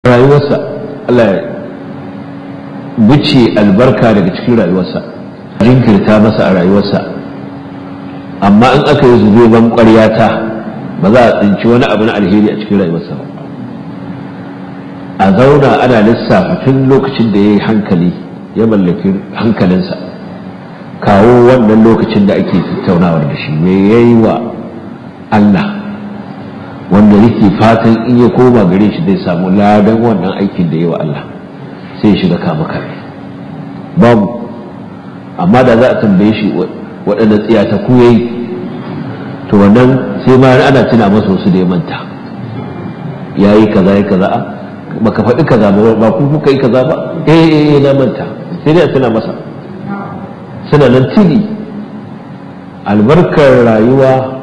rayuwarsa Allah ya buce albarka daga cikin rayuwarsa jinkirta masa a rayuwarsa amma in aka yi zube ban ƙwaryata ba za a tsinci wani abu na alheri a cikin rayuwarsa ba a zauna ana lissafa tun lokacin da ya yi hankali ya mallaki hankalinsa kawo wannan lokacin da ake tattaunawar da shi me ya yi wa Allah wanda yake fatan in ya koma gare shi zai samu ladan wannan aikin da ya wa Allah sai ya shiga kama kare babu amma da za a tambaye shi waɗanda tsiyata ku yayi to wannan sai ma ana tuna masa wasu da ya manta ya yi kaza ya kaza baka faɗi kaza ba ba ku kuka yi kaza ba eh eh na manta sai dai a tuna masa suna nan tili albarkar rayuwa